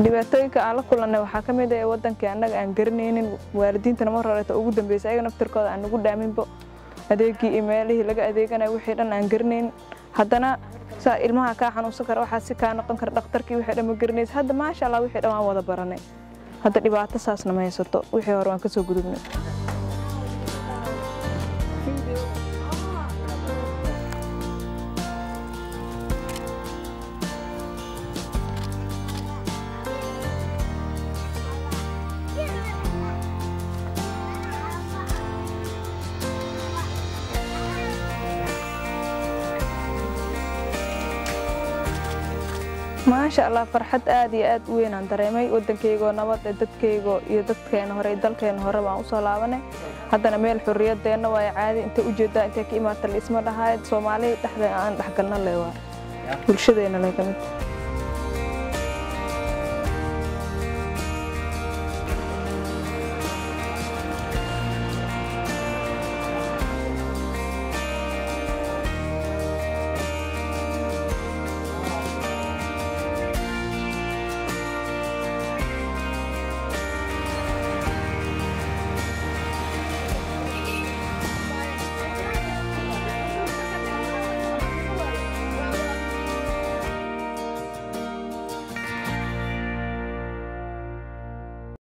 dhibaatooyinka aan la kulannay waxaa ka mid ah wadankii annaga aan garanaynin waalidiintana mar horeeta ugu dambeysay ayaga naftirkooda aan nagu dhaaminbo adeegii iyo meelihii laga adeeganayo wixii dhan aan garanayn haddana saa ilmaha kaa xanuunsan kara waxaa si kaa noqon kara dhakhtarkii wixii dhan ma garanaysa hadda maasha allah wixii dhan waan wada baranay hadda dhibaato saasna ma haysato wixii hore waan ka soo gudubnay maasha allah farxad aad iyo aad u weynaan dareemay waddankaygoo nabad ee dadkaygoo iyo dadkeena hore iyo dalkeena hore baan usoo laabanay haddana meel xurriyadeenna waa caadi inta ujeedaa intay ka imaata la isma dhahayd soomaali dhexdeena aan dhexgalna le waa bulshadeena le ka mid